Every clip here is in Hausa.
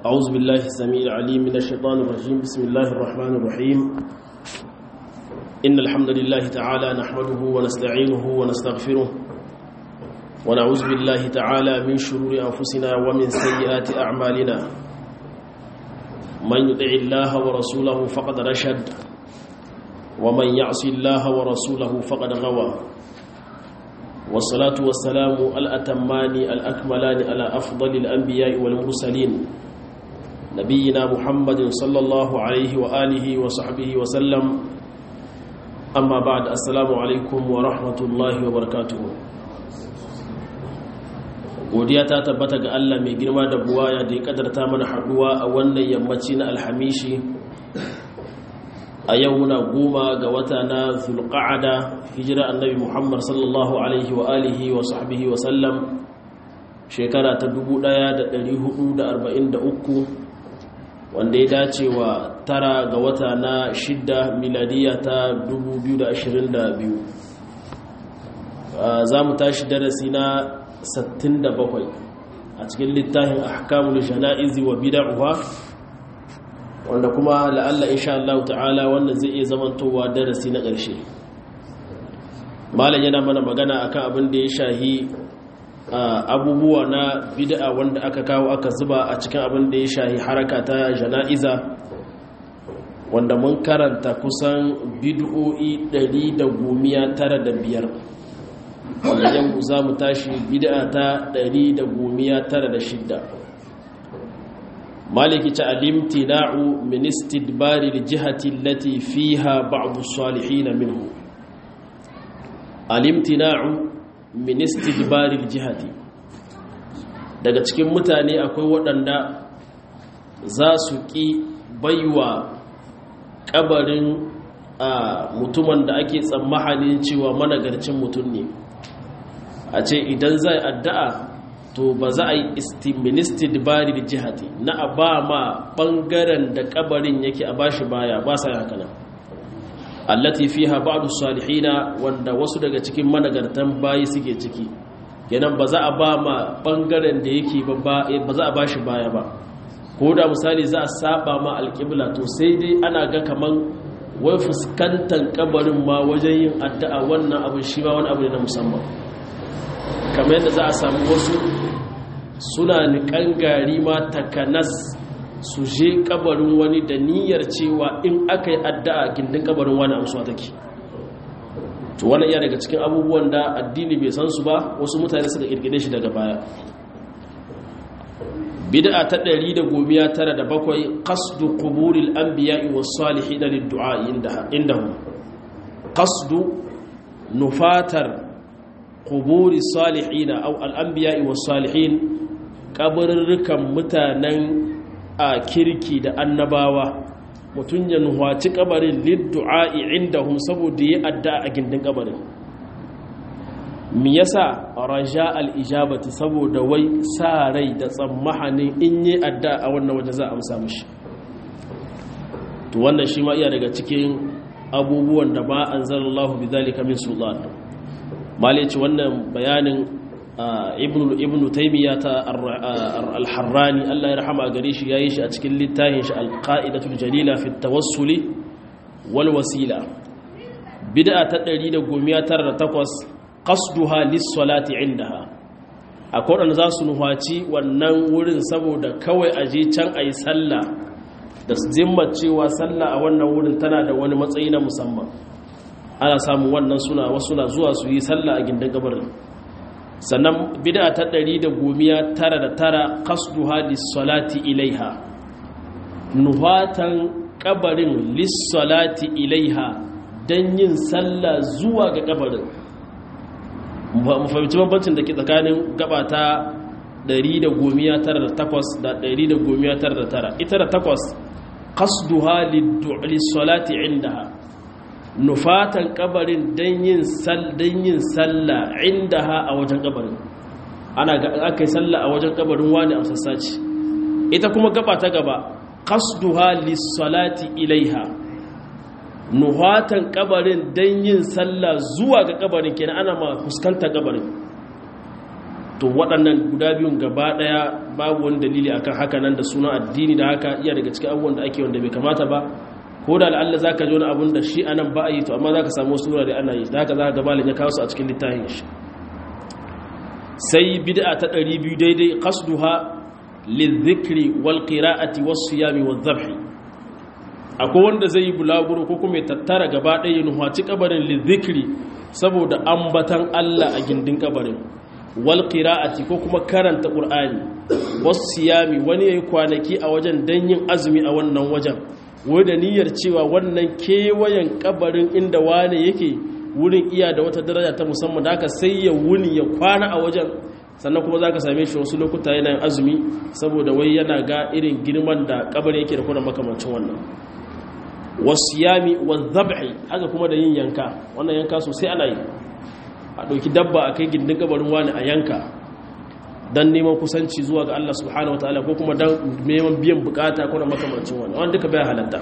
أعوذ بالله السميع العليم من الشيطان الرجيم بسم الله الرحمن الرحيم إن الحمد لله تعالى نحمده ونستعينه ونستغفره ونعوذ بالله تعالى من شرور أنفسنا ومن سيئات أعمالنا من يطع الله ورسوله فقد رشد ومن يعص الله ورسوله فقد غوى والصلاة والسلام الأتمان الأكملان على أفضل الأنبياء والمرسلين نبينا محمد صلى الله عليه وآله وصحبه وسلم أما بعد السلام عليكم ورحمة الله وبركاته godiya ta tabbata ga Allah mai girma da buwaya da ya kadarta mana haduwa a wannan yammaci na alhamishi a yau muna goma ga wata na zulqa'ada hijira annabi Muhammad sallallahu alaihi wa alihi wa sahbihi wa sallam shekara ta 1443 wanda ya dace wa tara ga wata na shidda miladiya ta 2022 za mu tashi darasi na 67 a cikin littafin ahkamul jana'izi wa bid'ah wanda kuma la'alla insha Allah ta'ala wannan zai iya zamantowa darasi na ƙarshe malam yana mana magana akan abin da ya shahi abubuwa na bid'a wanda aka kawo aka zuba a cikin abin da ya shahi haraka ta jana'iza wanda mun karanta kusan bid'o'i 195 wanda yau za mu tashi bid'a ta 196 maliki ta alimtina'u min istidbari aljihati allati fiha ba'd as-salihin minhu alimtina'u min istidbari aljihati daga cikin mutane akwai waɗanda za su ƙi baiwa ƙabarin a mutumin da ake tsammahanin cewa managarcin mutum ne a ce idan zai addu'a to ba za a yi istiministid bari da jihati na a ba ma ɓangaren da ƙabarin yake a bashi baya ba sa haka nan allati fiha ba'du salihina wanda wasu daga cikin managartan bayi suke ciki kenan ba za a ba ma ɓangaren da yake ba za a bashi baya ba ko da misali za a saba ma alƙibla to sai dai ana ga kaman wai fuskantar ƙabarin ma wajen yin addu'a wannan abin shi ma wani abu ne na musamman kamar yadda za a samu wasu suna niƙan gari ma takanas su je kabarin wani da niyyar cewa in aka yi addu'a gindin kabarin wani amsuwa take to wani iya daga cikin abubuwan da addini bai san su ba wasu mutane suka kirkire shi daga baya bid'a ta 197 qasdu quburil anbiya'i was salihin lid-du'a indahum qasdu nufatar quburi salihina aw al-anbiya'i was salihin kabarurrukan mutanen a kirki da annabawa mutun ya nuhaci kabarin lid-du'a'i indahum saboda ya adda a gindin kabarin me yasa raja al-ijabati saboda wai sa rai da tsammahanin in yi adda a wannan waje za a amsa mishi to wannan shi ma iya daga cikin abubuwan da ba anzalallahu bidhalika min sultan malici wannan bayanin ibn taimiyya ta al-harrani Allah ya rahama gare shi yayi shi a cikin littafin shi al-qa'idatul jalila fi tawassuli wal wasila bid'a ta 198 qasduha lis-salati indaha akwai wanda za su nuhaci wannan wurin saboda kawai aje can ayi sallah da zimmar cewa sallah a wannan wurin tana da wani matsayi na musamman ana samun wannan suna wasu na zuwa su yi sallah a gindin gabarin sannan bid'a ta ɗari da gomiya tara da tara qasduha lis-salati ilaiha nuhatan kabarin lis-salati ilaiha dan yin sallah zuwa ga kabarin mu fahimci bambancin da ke tsakanin gaba ta ɗari da gomiya tara da takwas da ɗari da gomiya tara da tara ita da takwas qasduha lis-salati indaha nufatan kabarin don yin sallah inda ha a wajen kabarin ana ga aka yi sallah a wajen kabarin wani a sassaci ita kuma gaba ta gaba qasduha lis-salati ilaiha nuhatan kabarin don yin sallah zuwa ga kabarin kenan ana ma fuskantar kabarin to waɗannan guda biyun gaba ɗaya babu wani dalili akan haka nan da sunan addini da haka iya daga cikin abubuwan da ake wanda bai kamata ba ko da al'alla za ka ji wani abun da shi anan ba a yi to amma za ka samu wasu wurare ana yi da haka za ka gabalin ya kawo su a cikin littafin shi sai bid'a ta 200 daidai qasduha lidhikri wal qira'ati was siyami wal dhabhi akwai wanda zai yi bulaguro ko kuma ya tattara gaba ɗaya nuhaci kabarin lidhikri saboda ambatan Allah a gindin kabarin wal qira'ati ko kuma karanta qur'ani was siyami wani yayi kwanaki a wajen dan yin azumi a wannan wajen wai da niyyar cewa wannan kewayen kabarin inda wane yake wurin iya da wata daraja ta musamman da aka sai ya wuni ya kwana a wajen sannan kuma za ka same shi wasu lokuta yana yin azumi saboda wai yana ga irin girman da kabarin yake da kuna makamancin wannan wasiyami wa zab'i haka kuma da yin yanka wannan yanka sosai ana yi a ɗauki dabba a kai gindin kabarin wani a yanka don neman kusanci zuwa ga Allah subhanahu wa ta'ala ko kuma don neman biyan bukata kuna makamancin wani wanda duka bai halatta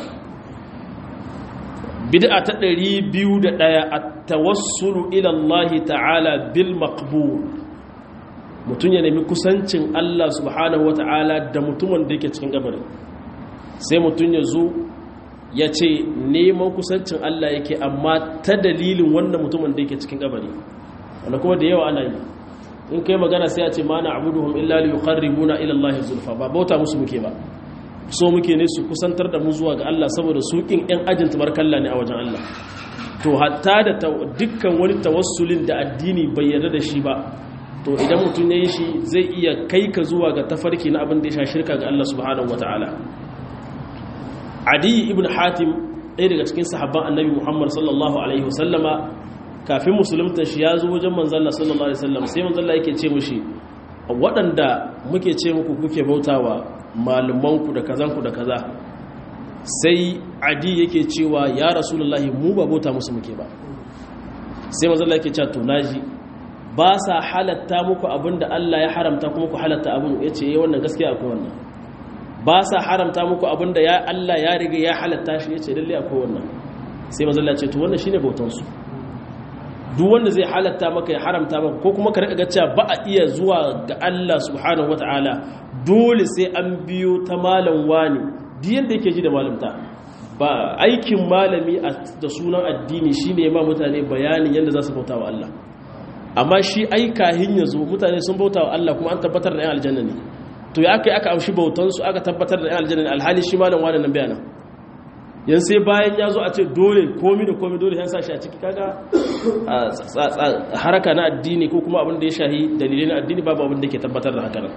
bid'a ta 201 at-tawassulu ila Allah ta'ala bil maqbul mutun ya nemi kusancin Allah subhanahu wa ta'ala da mutumin da yake cikin kabarin sai mutun ya zo ya ce neman kusancin Allah yake amma ta dalilin wannan mutumin da yake cikin kabari wanda kuma da yawa ana yi in kai magana sai a ce mana abuduhum illa li yuqarribuna ila Allah zulfa ba bauta musu muke ba so muke ne su kusantar da mu zuwa ga Allah saboda su kin ɗan ajin tabarkalla ne a wajen Allah to hatta da dukkan wani tawassulin da addini bai yarda da shi ba to idan mutum ya yi shi zai iya kai ka zuwa ga tafarki na abin da ya sha shirka ga Allah subhanahu wataala adi ibn hatim ɗaya daga cikin sahabban annabi muhammad sallallahu alaihi wasallama kafin musulunta shi ya zo wajen manzalla sallallahu alaihi wasallam sai manzalla yake ce mushi waɗanda muke ce muku kuke bautawa malumanku da kazanku da kaza sai adi yake cewa ya rasulullahi mu ba bauta musu muke ba sai manzalla yake cewa to naji ba sa halatta muku abinda Allah ya haramta kuma ku halatta abin yace eh wannan gaskiya akwai wannan ba sa haramta muku abinda ya Allah ya riga ya halatta shi yace lalle akwai wannan sai manzo Allah ce to wannan shine bautan su duk wanda zai halatta maka ya haramta maka ko kuma ka rika ga cewa ba a iya zuwa ga Allah subhanahu wataala dole sai an biyo ta malam wani duk yanda yake ji da malamta ba aikin malami da sunan addini shine ma mutane bayanin yanda za su bauta wa Allah amma shi aikahin yazo mutane sun bauta wa Allah kuma an tabbatar da yan aljanna ne to ya aka yi aka amshi bautansu aka tabbatar da yan aljanna alhali shi malam wani nan bayanan yan sai bayan ya zo a ce dole komi da komi dole yan sashi a ciki kaga haraka na addini ko kuma abin da ya shahi dalilai na addini babu abin da ke tabbatar da haka nan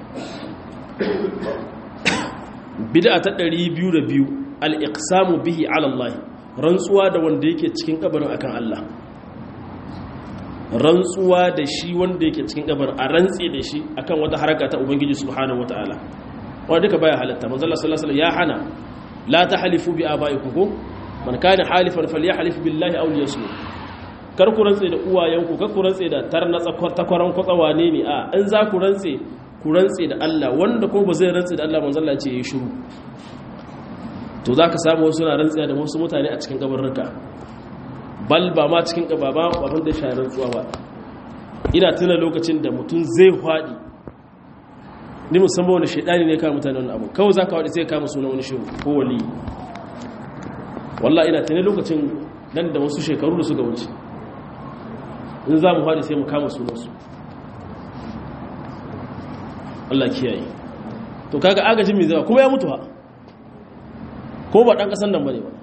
bid'a ta 202 al-iqsamu bihi ala Allah rantsuwa da wanda yake cikin kabarin akan Allah rantsuwa da shi wanda yake cikin kabarin a rantse da shi akan wata haraka ta ubangiji subhanahu wataala wanda duka baya halatta manzo Allah sallallahu alaihi wasallam ya hana la tahlifu bi abaikum ko man kana halifan falyahlif billahi aw liyasmut kar ku rantse da uwayenku kar ku rantse da tarna takwaran kwatsawane ne a in za ku rantse ku rantse da Allah wanda ko ba zai rantse da Allah manzo Allah ce yi shiru to zaka samu wasu na rantse da wasu mutane a cikin kabarruka bal ba ma cikin ba ba abin da shahararren rantsuwa ba ina tuna lokacin da mutum zai faɗi ni musamman wani shaidani ne kama mutane wani abu kawai za ka waɗi sai kama suna wani shehu ko wali wallah ina tuni lokacin nan da wasu shekaru da suka wuce in za mu faɗi sai mu kama sunansu Allah kiyaye to kaga agajin mai zama kuma ya mutu ha ko ba ɗan ƙasan nan ba ne ba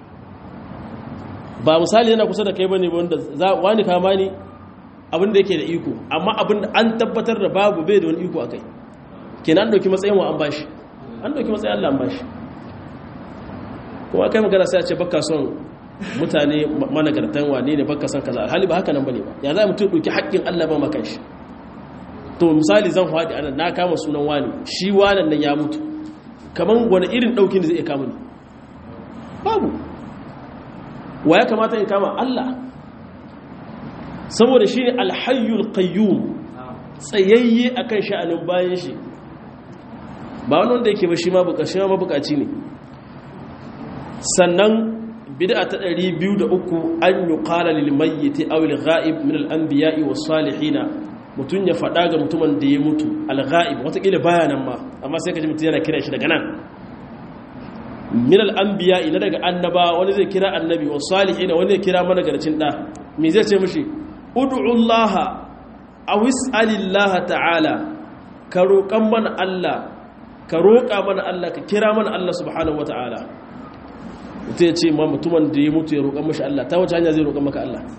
ba misali yana kusa da kai bane wanda wani kama ni abin da yake da iko amma abin da an tabbatar da babu bai da wani iko akai kenan an dauki matsayin wa an bashi an dauki matsayin Allah an bashi kuma kai magana sai a ce baka son mutane managartan wane ne baka son kaza alhali ba haka nan bane ba ya za mutum dauki haƙƙin Allah ba maka shi to misali zan faɗi anan na kama sunan wani shi wanan nan ya mutu kaman wani irin daukin da zai iya kama ni babu wa ya kamata in kama Allah saboda shi ne alhayyul qayyum tsayayye akan sha'anin bayan shi ba wani wanda yake ba shi ma bukaci ma bukaci ne sannan bid'a ta 203 an yuqala lil mayyit aw lil ghaib min al anbiya'i was salihin mutum ya faɗa ga mutumin da ya mutu al-ghaib watakila baya nan ma amma sai ka ji mutum yana kira shi daga nan min al-anbiya ina daga annaba wani zai kira annabi wa salihin wani zai kira mana garcin da me zai ce mishi ud'u Allah aw is'alillah ta'ala ka roƙan mana Allah ka roƙa mana Allah ka kira mana Allah subhanahu wata'ala mutum ya ce ma mutumin da ya mutu ya roƙan mashi Allah ta wace hanya zai roƙan maka Allah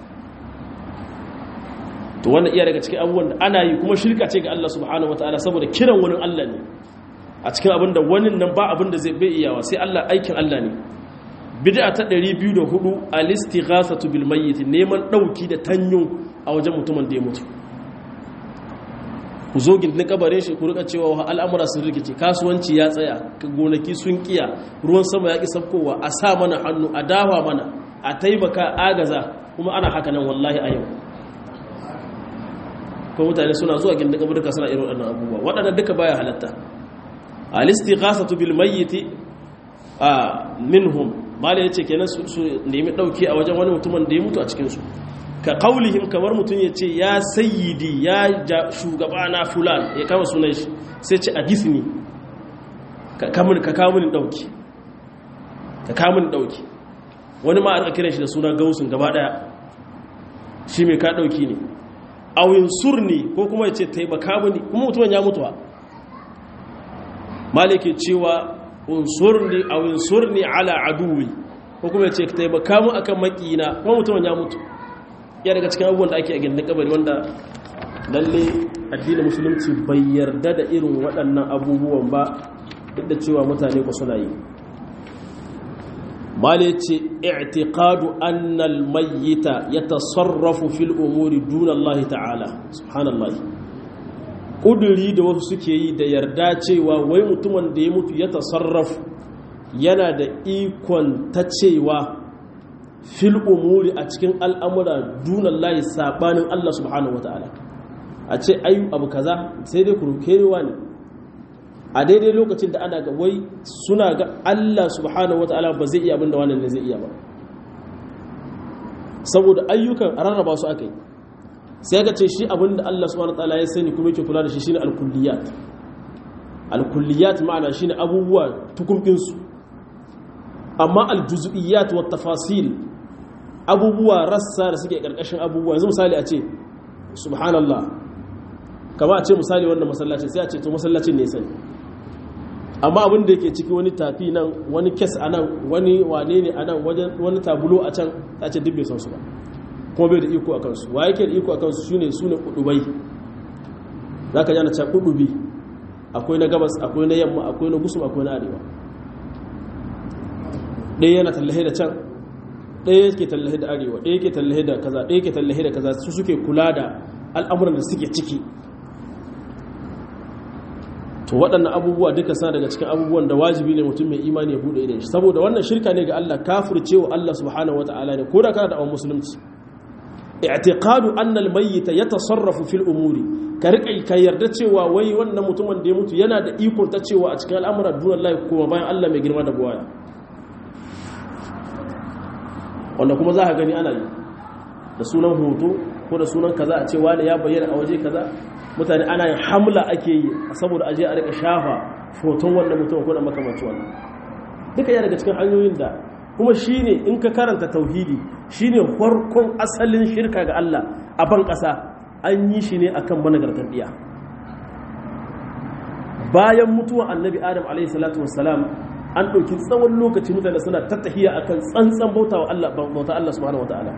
to wannan iya daga cikin abubuwan da ana yi kuma shirka ce ga Allah subhanahu wata'ala saboda kiran wani Allah ne a cikin abin da wani nan ba abin da zai bai iyawa sai Allah aikin Allah ne bid'a ta 204 al-istighathatu bil mayyit neman dauki da tanyo a wajen mutumin da ya mutu ku zo gindin kabarin shi ku rika cewa al'amura sun rikice kasuwanci ya tsaya gonaki sun kiya ruwan sama ya ki sabkowa a sa mana hannu a dawa mana a taimaka agaza kuma ana haka nan wallahi a yau ko mutane suna zuwa gindin kabarin suna irin waɗannan abubuwa waɗannan duka baya halatta al-istighasatu bil mayyit a minhum mala yace kenan su nemi dauki a wajen wani mutumin da ya mutu a cikin su ka qaulihim kamar mutun yace ya sayyidi ya shugabana fulan ya kama sunan shi sai ce hadithni ka kamun ka kawo mini dauki ka kawo mini dauki wani ma aka kiran shi da suna gausun gaba daya shi mai ka dauki ne awin surni ko kuma yace taimaka mini kuma mutumin ya mutuwa maliki cewa unsurni aw unsurni ala aduwi ko kuma yace ka taimaka mu akan makina kuma mutumin ya mutu ya daga cikin abubuwan da ake a gindin kabari wanda lalle addinin musulunci bai yarda da irin waɗannan abubuwan ba duk da cewa mutane ku suna yi mali ce i'tiqadu anna al-mayyita yatasarrafu fil umuri duna Allah ta'ala subhanallahi ƙuduri da wasu suke yi da yarda cewa wai mutumin da ya mutu ya tasarrafu yana da ikon ta cewa fil umuri a cikin al'amura dunan layi saɓanin Allah subhanahu wa ta'ala a ce ayu abu kaza sai dai kurukewa ne a daidai lokacin da ana ga wai suna ga Allah subhanahu wa ta'ala ba zai iya abinda wannan ne zai iya ba saboda ayyukan a rarraba su aka yi sai ga ce shi abinda Allah subhanahu wataala ya sani kuma yake kula da shi shine al-kulliyat al-kulliyat ma'ana shine abubuwa tukumkin su amma al-juz'iyat wa tafasil abubuwa rassa da suke karkashin abubuwa yanzu misali a ce subhanallah kama a ce misali wannan masallaci sai a ce to masallacin ne sani amma abin da yake ciki wani tafi nan wani kes a nan wani wane ne a nan wani tabulo a can ta ce duk bai san su ba kuma bai da iko a kansu wa yake da iko a kansu shine su ne kudubai za ka jana can kudubi akwai na gabas akwai na yamma akwai na gusum akwai na arewa ɗaya yana tallahe da can ɗaya yake tallahe da arewa ɗaya yake tallahe da kaza ɗaya yake tallahe da kaza su suke kula da al'amuran da suke ciki to waɗannan abubuwa duka sa daga cikin abubuwan da wajibi ne mutum mai imani ya buɗe idan shi saboda wannan shirka ne ga Allah kafircewa Allah subhanahu wata'ala ne ko da kana da awon musulunci i'tiqadu anna al-mayyit yatasarrafu fil umuri ka rika ka yarda cewa wai wannan mutumin da ya mutu yana da iko ta cewa a cikin al'amuran duniyar Allah kuma bayan Allah mai girma da buwaya wanda kuma za ka gani ana yi da sunan hoto ko da sunan kaza a ce wani ya bayyana a waje kaza mutane ana yin hamla ake yi saboda aje a rika shafa foton wannan mutum ko da makamanci wannan duka ya daga cikin hanyoyin da kuma shine in ka karanta tauhidi shine farkon asalin shirka ga Allah a ban ƙasa an yi shi ne akan managartar biya bayan mutuwa annabi adam alaihi salatu wassalam an ɗauki tsawon lokaci mutane suna tattahiya akan tsantsan bauta wa Allah bauta Allah subhanahu wataala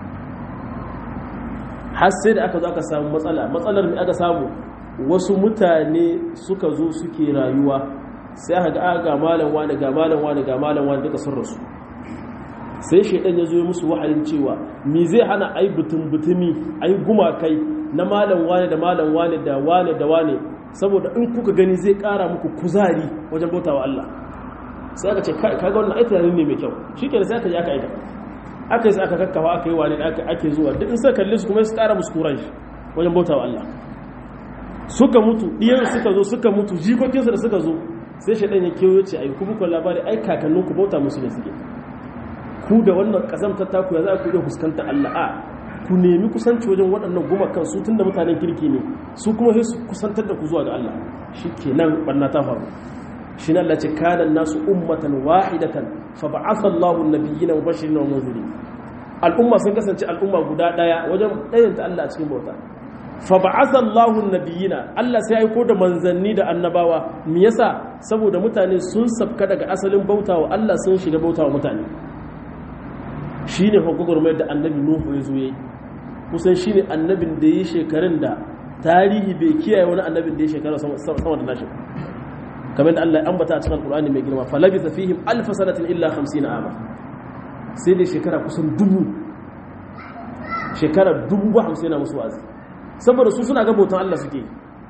har sai da aka zo aka samu matsala matsalar mai aka samu wasu mutane suka zo suke rayuwa sai aka ga ga malam wani ga malam wani ga malam wani duka sun rasu sai shaidan ya zo ya musu wahayin cewa me zai hana ai butun butumi ai gumakai na malam wani da malam wani da wani da wani saboda in kuka gani zai kara muku kuzari wajen bautawa Allah sai aka ce kaga wannan ai tunanin ne mai kyau shikenan sai aka yi aka aika aka yi aka kakkafa aka yi wani aka ake zuwa duk in suka kalli su kuma su kara musu kuran shi wajen bautawa Allah suka mutu diyan suka zo suka mutu jikokinsu da suka zo sai shaidan ya kewaye ce ai kuma ku labari ai kakanninku bauta musu ne suke ku da wannan kazamtar taku ya za ku iya fuskanta Allah a ku nemi kusanci wajen waɗannan gumakan su tun da mutanen kirki ne su kuma sai su kusantar da ku zuwa ga Allah shi kenan ɓanna ta faru shi Allah ce kanan nasu ummatan wahidatan fa ba'atha Allahu an-nabiyyina mubashirin wa munzirin al'umma sun kasance al'umma guda daya wajen ɗayanta Allah a cikin bauta fa ba'atha Allahu an-nabiyyina Allah sai aiko da manzanni da annabawa me yasa saboda mutane sun sabka daga asalin bautawa Allah sun shiga bautawa mutane shine hukumar mai da annabi Nuhu ya zo yayi kusan shine annabin da yi shekarun da tarihi bai kiyaye wani annabin da ya shekara sama da nashi kamar da Allah ya ambata a cikin Al-Qur'ani mai girma falabitha fihim alf sanatin illa 50 ama sai da shekara kusan dubu shekara dubu ba hamsin yana musu wazi saboda su suna ga bautan Allah suke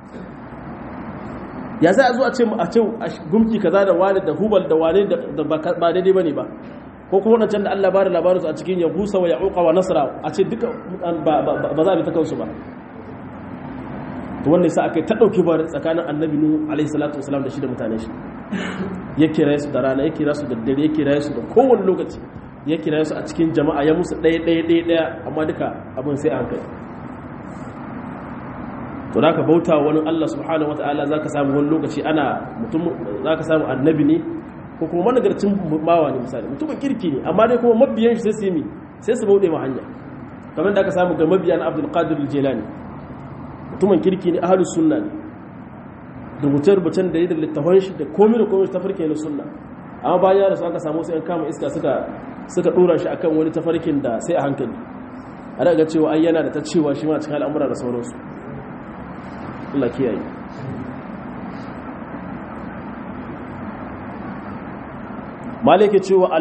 ya sai a zo a ce a ce gumki kaza da wani da hubal da wani da ba daidai bane ba ko kuma wadancan da Allah ba da labarinsu a cikin yabusa wa ya'uqa wa nasra a ce duka ba za a bi ta kansu ba to wanda yasa aka ta dauki ba tsakanin annabi nuhu alaihi salatu wasalam da shi da mutane shi ya kira su da rana ya kira su da dare ya kira su da kowane lokaci ya kira su a cikin jama'a ya musu ɗaya ɗaya ɗaya ɗaya amma duka abin sai a hankali to da ka bauta wani Allah subhanahu wataala zaka samu wani lokaci ana mutum zaka samu annabi ne ko kuma managarcin bawa ne misali mutumin kirki ne amma dai kuma mabiyan shi sai su yi sai su bauɗe ma hanya kamar da aka samu ga mabiyan abdul qadir al-jilani mutumin kirki ne ahlus sunna ne rubuce-rubucen da ya da littafan shi da komai da komai tafarki na sunna amma bayan da su aka samu sai an kama iska suka suka dora shi akan wani tafarkin da sai a hankali a daga cewa ai yana da ta cewa shi ma cikin al'amura da sauransu Allah kiyaye malike cewa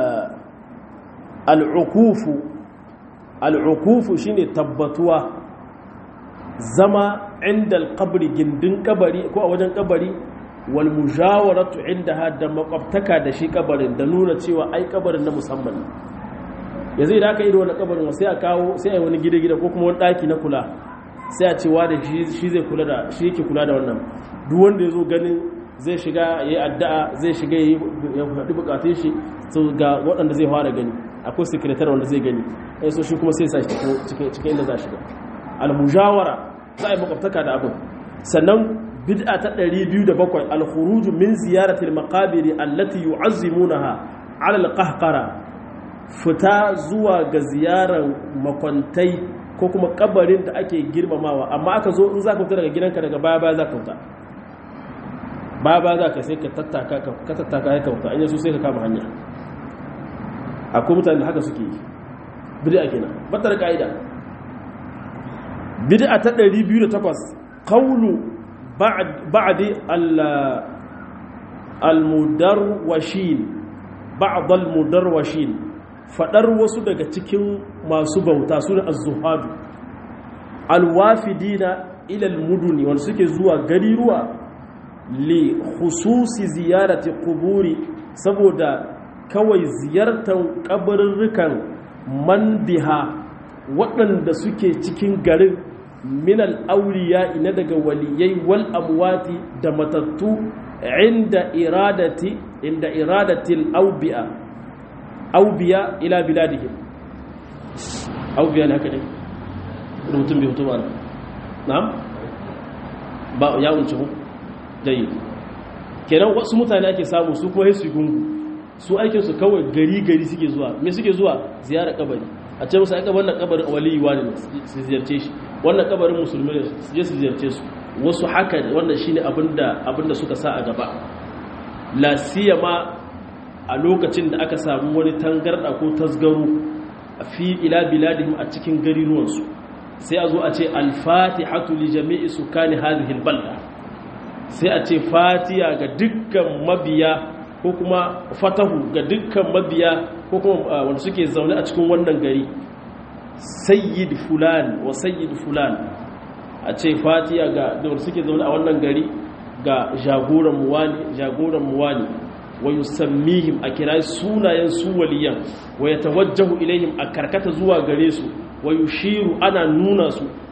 al'ukufu al'ukufu shine tabbatuwa zama inda alƙabari gindin kabari ko a wajen kabari wal mujawaratu inda da makwabtaka da shi kabarin da nuna cewa ai kabarin na musamman ne yanzu idan aka yi da wani kabarin sai a kawo sai a yi wani gida-gida ko kuma wani ɗaki na kula sai a cewa da shi zai kula da shi yake kula da wannan duk wanda ya zo ganin zai shiga ya yi addu'a zai shiga ya faɗi bukatun shi su ga waɗanda zai fara gani akwai sekretar wanda zai gani ya so shi kuma sai sa shi cikin inda za shiga almujawara za a yi makwabtaka da abin sannan bid'a ta 207 alkhuruju min ziyarati almaqabiri allati yu'azzimunaha ala alqahqara fita zuwa ga ziyarar makwantai ko kuma kabarin da ake girmamawa amma aka zo in za ka fita daga gidanka daga baya baya za ka fita baya baya za ka sai ka tattaka ka tattaka ya kauta an yaso sai ka kama hanya akwai mutane da haka suke yi bid'a kenan batar ka'ida bid'a ta 208 qawlu ba'di al-mudarwashin ba'd al-mudarwashin fadar wasu daga cikin masu bauta su ne az-zuhadu al-wafidina ila al-muduni wanda suke zuwa gari ruwa li khususi ziyarati quburi saboda kawai ziyartar kabarurrukan mandiha waɗanda suke cikin garin minal auliya ina daga waliyai wal amwati da matattu inda iradati inda iradatil aubiya aubiya ila biladihim aubiya ne haka ne rubutun bai hutu ba na'am ba ya unci ku jayi kenan wasu mutane ake samu su kuma su gungu su aikin su kawai gari gari suke zuwa me suke zuwa ziyara kabari a ce musu aika wannan kabarin waliyi wani ne su ziyarce shi wannan kabarin musulmi ne su je su ziyarce su wasu haka wannan shine abinda abinda suka sa a gaba la siyama a lokacin da aka samu wani tangarda ko tasgaro a fi ila biladihim a cikin gariruwansu sai a zo a ce al-fatihatu li jami'i sukani hadhihi al-balda sai a ce fatiya ga dukkan mabiya ko kuma fatahu ga dukkan mabiya ko kuma wanda suke zaune a cikin wannan gari sayyid fulan wa sayyid fulan a ce fatiya ga wanda suke zaune a wannan gari ga jagoran muwani jagoran muwani wa yusammihim a kira sunayen su waliyan wa yatawajjahu ilaihim a karkata zuwa gare su wa yushiru ana nuna su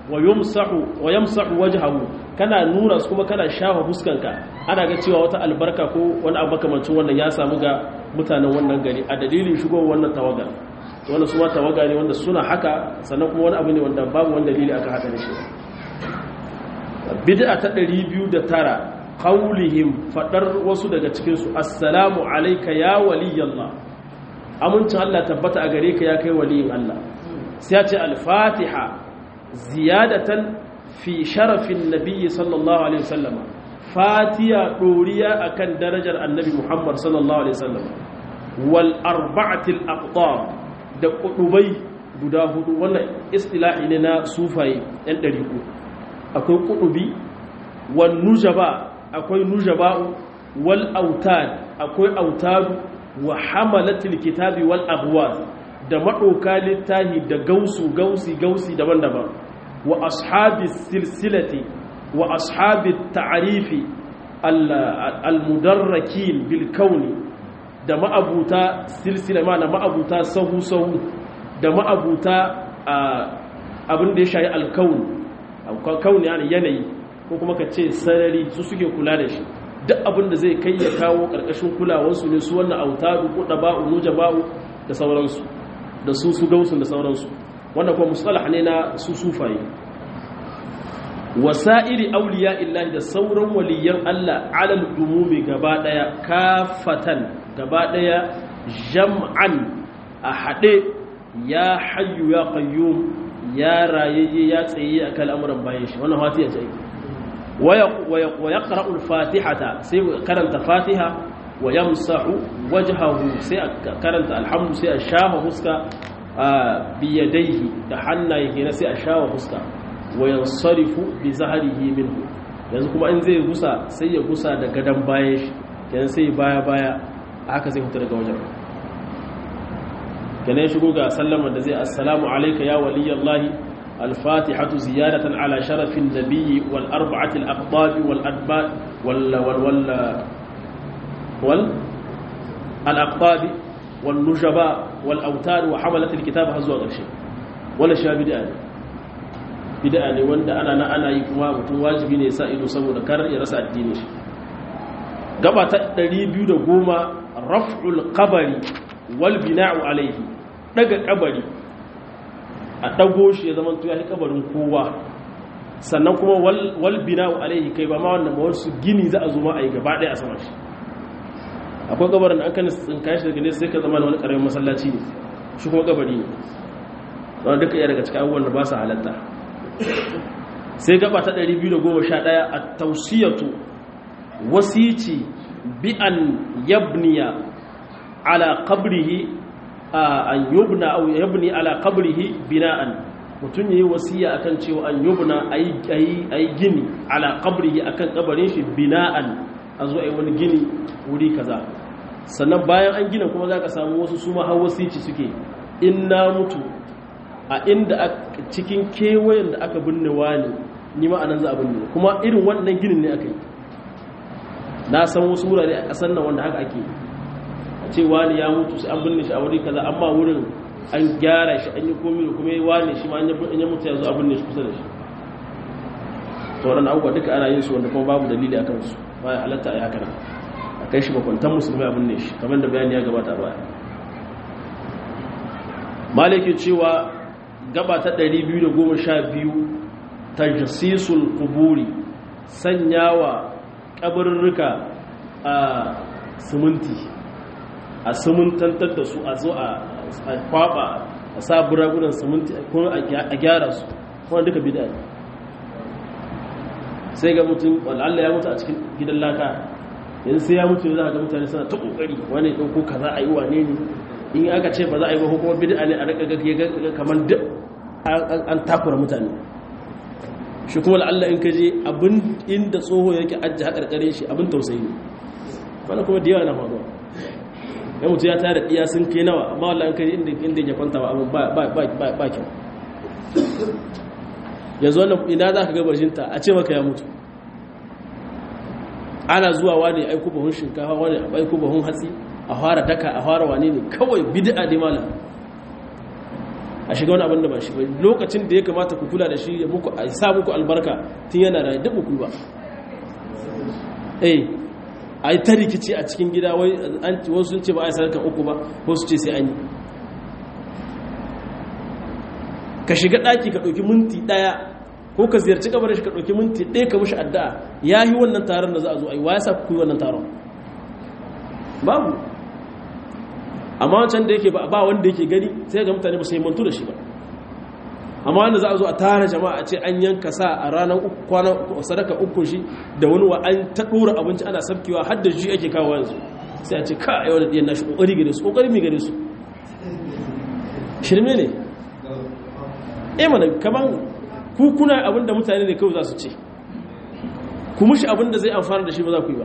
wa yumsahu wa yamsahu wajhahu kana nuna su kuma kana shafa fuskanka ana ga cewa wata albarka ko wani abu makamancin wannan ya samu ga mutanen wannan gari a dalilin shigowar wannan tawaga wannan su ma tawaga ne wanda suna haka sannan kuma wani abu ne wanda babu wani dalili aka haka da shi bid'a ta 209 qaulihim fadar wasu daga cikin su assalamu alayka ya waliyallah amincin Allah tabbata a gare ka ya kai waliyin Allah sai ya ce al-fatiha ziyadatan fi sharafin nabiyyi sallallahu alaihi wasallam fatiha doriya akan darajar annabi Muhammad sallallahu alaihi wasallam wal arba'atil aqtab da kudubai guda hudu wannan istilahi ne na sufaye yan dariku akwai kudubi wan nujaba akwai nujaba'u wal autad akwai autadu wa hamalatil kitabi wal abwaz da maɗauka littahi da gausu gausi gausi daban-daban wa ashabi silsilati wa ashabi ta'arifi al-mudarrakin bil kauni da ma'abuta silsila ma na ma'abuta sahu-sahu da ma'abuta abin da ya shayi alkauni kauni yanayi ko kuma ka ce sarari su suke kula da shi duk abin da zai kai ya kawo ƙarƙashin kulawarsu ne su wannan autadu ko ɗaba'u nujaba'u da sauransu da su su gausun da sauransu wanda kuma musalah ne na su sufaye wasa'iri auliya illahi da sauran waliyan Allah alal umumi gaba daya kafatan gaba daya jam'an a haɗe ya hayyu ya qayyum ya rayayye ya tsaye akan al'amuran bayan shi wannan fatiha ce wa yaqra'u al-fatihata sai karanta fatiha wa yamsahu wajhahu sai karanta alhamdu sai a shafa huska biyadaihi da hannaye kenan sai a shafa huska wa yansarifu bi zahrihi minhu yanzu kuma in zai gusa sai ya gusa da gadan bayan shi kenan sai baya baya haka zai fita daga wajen kenan shigo ga sallama da zai assalamu alayka ya waliyallahi الفاتحة زيادة على شرف النبي والأربعة الأقطاب والأدباء وال وال وال وال الأقطاب والنجباء والأوتار وحملة الكتاب هزوا غرشي ولا شيء بدأ بدأ ne wanda ana na ana yi kuma mutum wajibi ne sa ido saboda kar ya rasa addini shi gaba ta 210 raf'ul qabri wal bina'u alayhi daga kabari a dago shi ya zama ya kabarin kowa sannan kuma wal bina'u alayhi kai ba ma wannan ba wasu gini za a zo ma a yi gaba ɗaya a sama shi akwai gabarin da an kan tsinka shi daga nesa sai ka zama da wani ƙaramin masallaci ne shi kuma gabari ne wanda duka iya daga cikin abubuwan da ba su halatta sai gaba ta 211 a tausiyatu wasici bi an yabniya ala qabrihi an yubna aw yabni ala qabrihi bina'an mutum yayi wasiya akan cewa an yubna ayi ayi gini ala qabrihi akan kabarin shi bina'an a zo ayi wani gini wuri kaza sannan bayan an gina kuma zaka samu wasu su ma hawasici suke in na mutu a inda cikin kewayen da aka binne wani ni ma anan za a binne kuma irin wannan ginin ne aka yi na san wasu wurare a ƙasar nan wanda haka ake a ce wani ya mutu sai an binne shi a wuri kaza amma wurin an gyara shi an yi komi da kuma wani shi ma an yi mutu ya zo a binne shi kusa da shi sauran abubuwa duka ana yin su wanda kuma babu dalili a kansu ba ya halatta a yi haka nan a kai shi bakwantan musulmai a binne shi kamar da bayani ya gabata baya maliki cewa gaba ta 212 tajsisul quburi sanyawa kabarurruka a siminti a simintantar da su a zo a kwaba a sa buragunan siminti kuma a gyara su kuma duka bida ne sai ga mutum Allah ya mutu a cikin gidan laka yanzu sai ya mutu ne za a ga mutane suna ta kokari wani ɗauko kaza a yi wane ne in aka ce ba za a yi ba kuma bid'a ne a rika ga kamar duk an takura mutane shi kuma Allah in ka je abin inda tsoho yake ajiye haƙarƙare shi abin tausayi ne wani kuma da yawa na faruwa ya mutu ya tare iya sun kai nawa amma wallah in ka je inda ya kwanta ba abin ba kyau yanzu wannan ina za ka gabar shinta a ce maka ya mutu ana zuwa wani aiko bahun shinkafa wani aiko bahun hatsi a fara daka a fara wane ne kawai bid'a dai malam a shiga wani abin da ba shi ba lokacin da ya kamata ku kula da shi ya muku a sa muku albarka tun yana da duk ku ba eh a yi ta rikici a cikin gida wai wasu sun ce ba a yi sadakan uku ba wasu ce sai an yi ka shiga ɗaki ka ɗauki minti ɗaya ko ka ziyarci kabarin shi ka ɗauki minti ɗaya ka mushi addu'a ya yi wannan taron da za a zo a yi wa ya sa ku yi wannan taron babu amma wancan da yake ba wanda yake gani sai ga mutane ba su yi mantu da shi ba amma wanda za a zo a tara jama'a a ce an yanka sa a ranar kwanan sadaka uku shi da wani wa an ta ɗora abinci ana sabkewa har da shi ake kawo yanzu sai a ce ka a yau da ɗiyan nashi ƙoƙari gare su ƙoƙari mai gare su shirme ne eh mana kaman ku kuna abin da mutane ne kawai za su ce ku mushi abin da zai amfana da shi ba za ku yi ba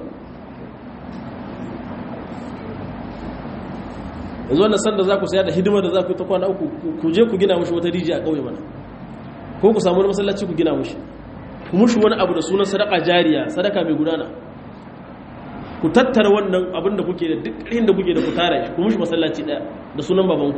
yanzu wannan sanda za ku saya da hidimar da za ku yi ta kwana uku ku je ku gina mushi wata rijiya a ƙauye mana ko ku samu wani masallaci ku gina mushi ku mushi wani abu da sunan sadaka jariya sadaka mai gudana ku tattara wannan abin da kuke da duk inda kuke da ku tara shi ku mushi masallaci ɗaya da sunan babanku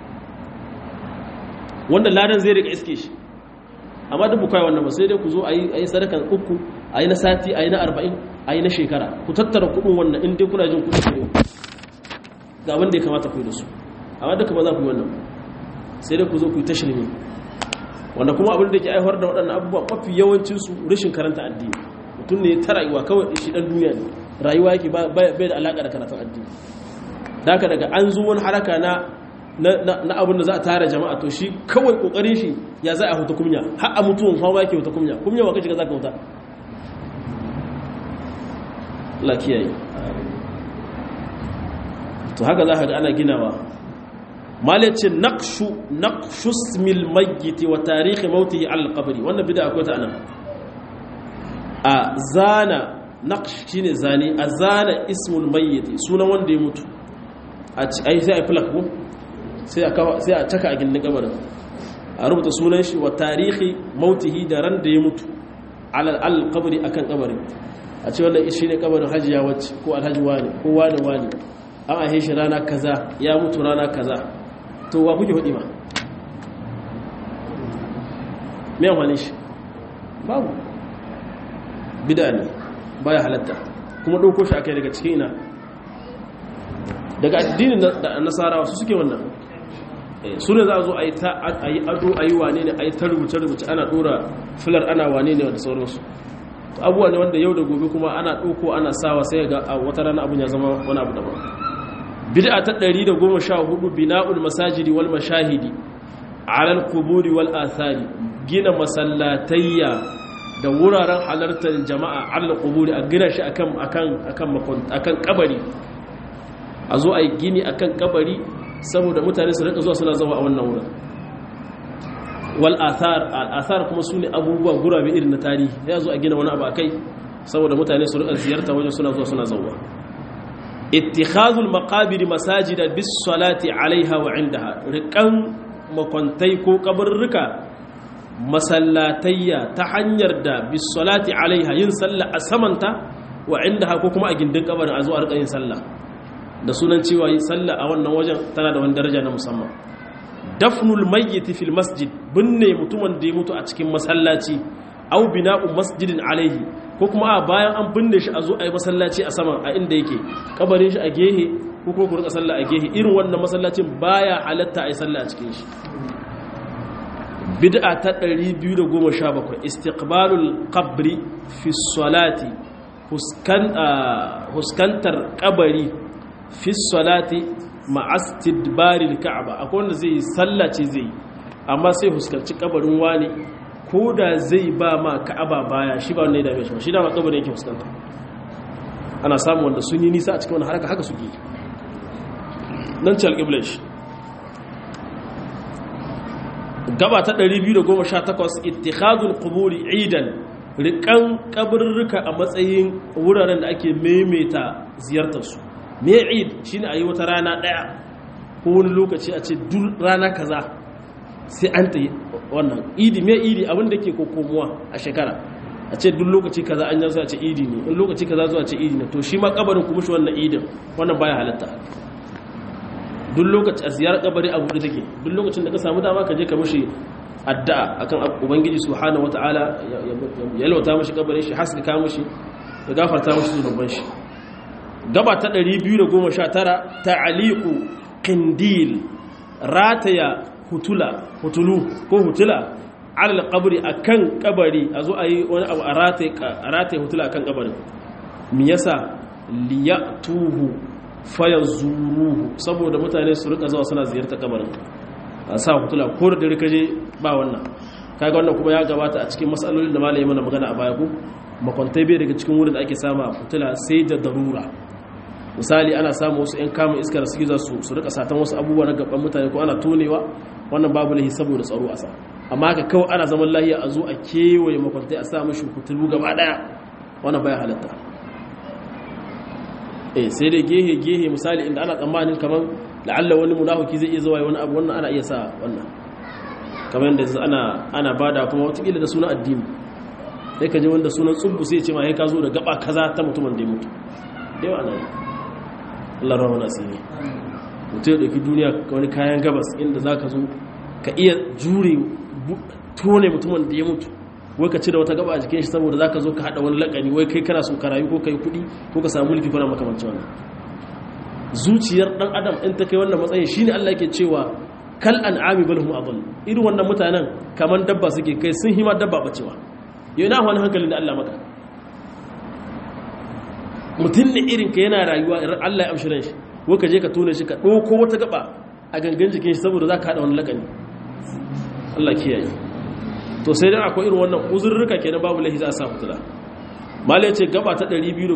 wanda ladan zai rika iske shi amma duk bukai wannan ba sai dai ku zo a yi sadakan uku a yi na sati a yi na arba'in a yi na shekara ku tattara kuɗin wannan in dai kuna jin kuɗi ne ga wanda ya kamata ku yi da su amma duka ba za ku yi wannan sai dai ku zo ku yi tashirmi wanda kuma abin da ke aiwar da waɗannan abubuwa mafi yawancinsu rashin karanta addini mutum ne ta rayuwa kawai shi ɗan duniya ne rayuwa yake bai da alaƙa da karatun addini da haka daga an zo wani haraka na na abin da za a tara jama'a to shi kawai ƙoƙarin shi ya za a huta kumya har a mutuwan hawa yake huta kumya kumya wa kashi ga za ka huta Allah kiyaye to haka za ka ga ana ginawa malace naqshu naqshu ismil mayyit wa tarikh mautihi al qabri wannan bid'a akwai ta anan a zana naqsh shine zane a zana ismul mayyit sunan wanda ya mutu a ai sai a plak ko sai a sai a taka a gindin kabarin a rubuta sunan shi wa tarihi mautihi da ran da ya mutu ala al qabri akan kabarin a ce wannan shi ne kabarin hajiya wacce ko alhaji wani ko wani wani an ahe shi rana kaza ya mutu rana kaza to wa kuke hudi ma me amfani shi babu bida ne baya halatta kuma ɗauko shi akai daga cikin ina daga addinin nasarawa su suke wannan su ne za a zo a yi ado a yi wane ne a yi ta rubuce-rubuce ana ɗora filar ana wane ne da sauransu abuwa ne wanda yau da gobe kuma ana ɗauko ana sawa sai ga a wata rana abin ya zama wani abu daban bid'a ta 114 bina'ul masajidi wal mashahidi ala al-quburi wal athari gina masallatayya da wuraren halartar jama'a ala al-quburi a gina shi akan akan akan akan kabari a zo a yi gini akan kabari saboda mutane su rika zuwa suna zama a wannan wurin wal athar al athar kuma sune abubuwa gurabe irin na tarihi ya zo a gina wani abu akai saboda mutane su rika ziyarta wajen suna zuwa suna zauwa ittikhazul maqabir masajida bis salati alaiha wa indaha rikan makwantai ko kabarruka masallatayya ta hanyar da bis salati alaiha yin sallah a samanta wa indaha ko kuma a gindin kabarin a zo a rika yin sallah da sunan cewa yi sallah a wannan wajen tana da wani daraja na musamman dafnul mayyiti fil masjid binne mutumin da ya mutu a cikin masallaci au bina'u masjidin alaihi ko kuma a bayan an binne shi a zo a yi masallaci a saman a inda yake kabarin shi a gehe ko kuma ku rika sallah a gehe irin wannan masallacin baya halatta a yi sallah a cikin shi bid'a ta 217 istiqbalul qabri fi salati huskantar kabari fi salati ma'astidbaril ka'aba akwai wanda zai yi sallace zai yi amma sai huskanci kabarin wani ko da zai ba ma ka'aba baya shi ba wanda ya dame shi ba shi dama kabarin yake huskanta ana samun wanda sun yi nisa a cikin wani haraka haka suke nan ce alƙiblar shi gaba ta 218 ittikhadul quburi idan rikan kabarruka a matsayin wuraren da ake maimaita ziyartarsu me eid shine a yi wata rana daya ko wani lokaci a ce duk rana kaza sai an ta wannan idi me idi abin da ke kokomuwa a shekara a ce duk lokaci kaza an yanzu a ce idi ne in lokaci kaza zuwa ce idi ne to shi ma kabarin kuma shi wannan idin wannan baya halatta duk lokacin a ziyarar kabari a buɗe take duk lokacin da ka samu dama ka je ka mishi addu'a akan ubangiji subhanahu wataala ya yalwata mishi kabarin shi haskaka mishi ya gafarta mishi zunuban shi gaba ta 219 ta'aliqu qindil rataya hutula hutulu ko hutula alal qabri akan kabari azo ayi wani abu a rataye a rataye hutula akan kabarin me yasa liyatuhu fayazuruhu saboda mutane su rika zuwa suna ziyartar kabarin a sa hutula ko da dare kaje ba wannan kaga wannan kuma ya gabata a cikin matsalolin da malami mana magana a baya ko makwantai bai daga cikin wurin da ake sama hutula sai da darura misali ana samu wasu 'yan kamun iskar suke za su su rika satan wasu abubuwa na gaban mutane ko ana tonewa wannan babu lahi saboda tsaro a sa amma haka kawai ana zaman lahiya a zo a kewaye makwantai a sa mashi hutulu gaba daya wannan baya halatta eh sai dai gehe gehe misali inda ana tsammanin kamar la'alla wani munafiki zai iya zuwa wani abu wannan ana iya sa wannan kamar yadda ana ana bada kuma watakila da sunan addini sai ka je wanda sunan tsubbu sai ce ma ya ka zo da gaba kaza ta mutumin da ya mutu da yawa na Allah rawa na asiri mutum ya ɗauki duniya wani kayan gabas inda za ka zo ka iya jure tone mutumin da ya mutu wai ka cire wata gaba a jikin shi saboda za ka zo ka haɗa wani laƙani wai kai kana so ka rayu ko ka yi kuɗi ko ka samu mulki kuna makamancin wannan zuciyar ɗan adam in ta kai wannan matsayin shine Allah yake cewa kal an'ami bal hum adall irin wannan mutanen kaman dabba suke kai sun hima dabba bacewa yau na wani hankalin da Allah maka mutum ne irin ka yana rayuwa irin Allah ya amshirin shi ko ka je ka tone shi ka ɗauko wata gaba a gangan jikin shi saboda za ka haɗa wani lakani Allah kiyaye to sai dan akwai irin wannan uzurruka kenan babu lahi za a sa fitila mala ya ce gaba ta